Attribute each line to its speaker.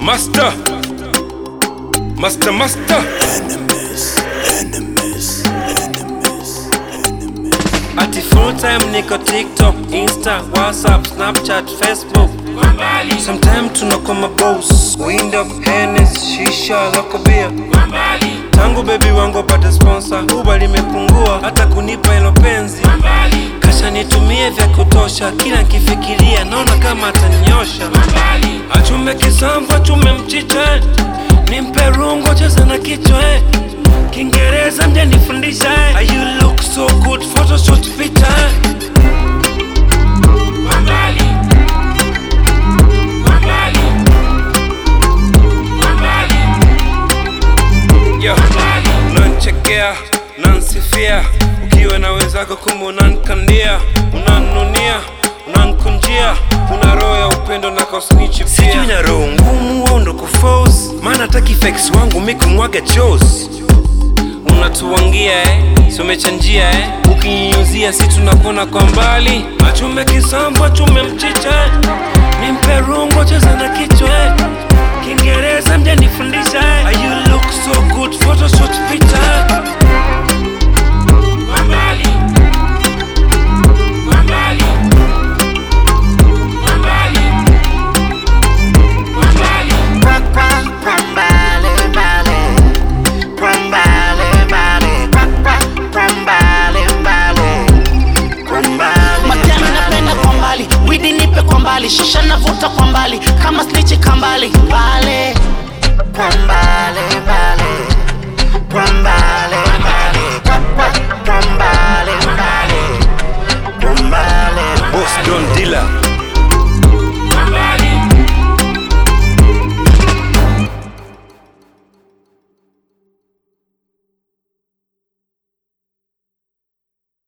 Speaker 1: Master, master, master. Ati full time niko TikTok, Insta, WhatsApp, Snapchat, Facebook. Sometime tunakoma boss, wind up, Hennes, shisha, loko beer. Tangu baby wangu apate sponsor, Uber limepungua hata kunipa hilo penzi. Kasha nitumie vya kutosha, kila nkifikiria naona kama atanyosha. Achume kisamvu, achume mchicha, nimpe rungo, cheza na kichwa eh. Kiingereza mje nifundisha eh. Ah, You look so good, photoshoot picha eh. Yo, unanchekea unansifia ukiwa na wenzako kumbe unankandia unanunia unankunjia una roho ya upendo na kosnichi sijui na roho ngumu au ndo kufos maana taki fex wangu mikumwaga chos unatuangia eh, si umechanjia eh, ukinyunyuzia si tunakona kwa mbali achume kisambu achume mchicha eh, nimpe rungo cheza na kichwa eh, kiingereza mja nifundisha eh, Ah, you look so good photoshoot picha eh.
Speaker 2: Majani napenda kwa mbali, widi nipe kwa mbali, shisha navuta kwa mbali, kama snichi kambali mbali kwa mbali mbali kwa mbali mbali kwa kwa kwa mbali mbali kwa mbali
Speaker 1: Boss Don Dilla